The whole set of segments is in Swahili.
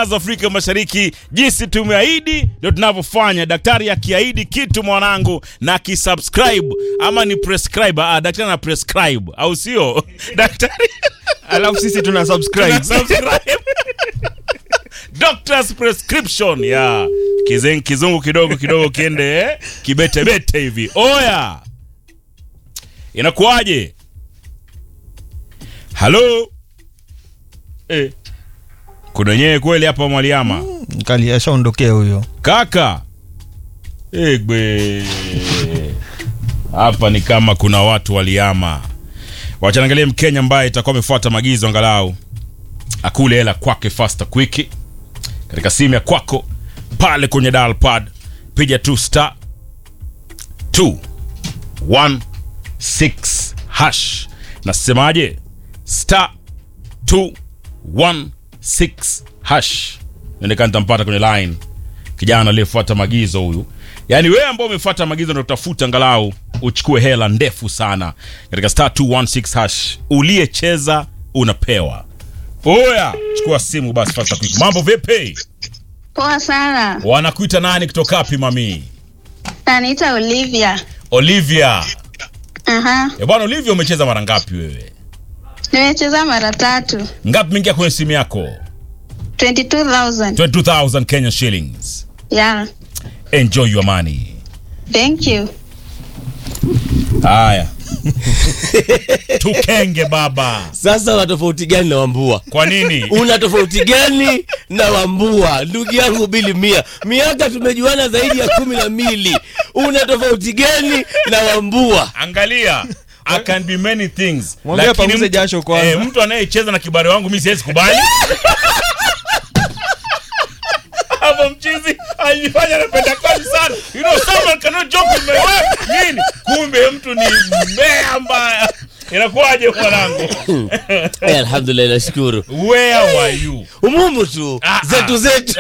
saa za Afrika Mashariki. Jinsi tumeahidi ndio tunavyofanya. Daktari akiahidi kitu mwanangu na kisubscribe ama ni prescribe, ah, daktari na prescribe au sio? Daktari alafu sisi tuna subscribe subscribe. Doctor's prescription ya Kizen, kizungu kidogo kidogo kiende eh? kibetebete hivi. Oya, inakuwaje? Halo eh. Kuna wenyewe kweli hapa Mwaliama kali ashaondokea huyo kaka egbe hapa ni kama kuna watu waliama. Wachanangalia Mkenya ambaye itakuwa amefuata maagizo angalau akule hela kwake fasta quick katika simu ya kwako pale kwenye dial pad, piga tu star 216 hash. Nasemaje? star 216 hash. Nionekana nitampata kwenye line kijana aliyefuata maagizo huyu. Yaani wewe ambao umefuata maagizo ndio utafuta angalau uchukue hela ndefu sana katika star 216 hash. Uliyecheza unapewa. Oya, chukua simu basi fasta quick. Mambo vipi? Poa sana. Wanakuita nani kutoka wapi mami? Naitwa Olivia. Olivia. Aha. Eh, bwana Olivia umecheza mara ngapi wewe? Nimecheza mara tatu. Ngapi mingia kwenye simu yako? 22,000. 22,000 Kenya shillings. Yeah. Enjoy your money. Thank you. Haya. Tukenge baba. Sasa una tofauti gani na Wambua? Kwa nini? Una tofauti gani na Wambua? Ndugu yangu Bili Mia, miaka tumejuana zaidi ya kumi na mbili. Una tofauti gani na Wambua? Angalia. I can be many things. Mwambie Lakini apanguze mtu- jasho kwanza. Eh, mtu anayecheza na kibari wangu mimi siwezi kubali. Hapo mchizi alifanya anapenda kazi sana. You know someone cannot joke with my wife. Nini? Kumbe mtu ni mbea mbaya. Inakuwaje mwanangu? Eh, alhamdulillah, nashukuru. Where were you? Umumu tu Ah, zetu ah. zetu.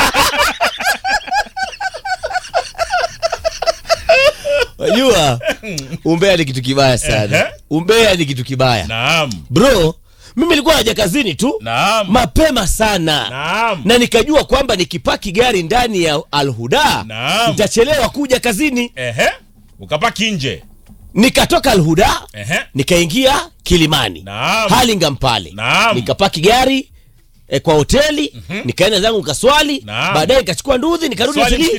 Wajua, umbea ni kitu kibaya Ehe. sana. Umbea ni kitu kibaya. Naam. Bro, mimi nilikuwa naja kazini tu Naam. mapema sana Naam. na nikajua kwamba nikipaki gari ndani ya Alhuda Naam. nitachelewa kuja kazini. Ehe. Ukapaki nje. Nikatoka Alhuda Ehe. nikaingia Kilimani Naam. Hurlingham pale Naam. nikapaki gari eh, kwa hoteli nikaenda zangu kaswali Naam. baadaye nikachukua nduthi nikarudi Swali hoteli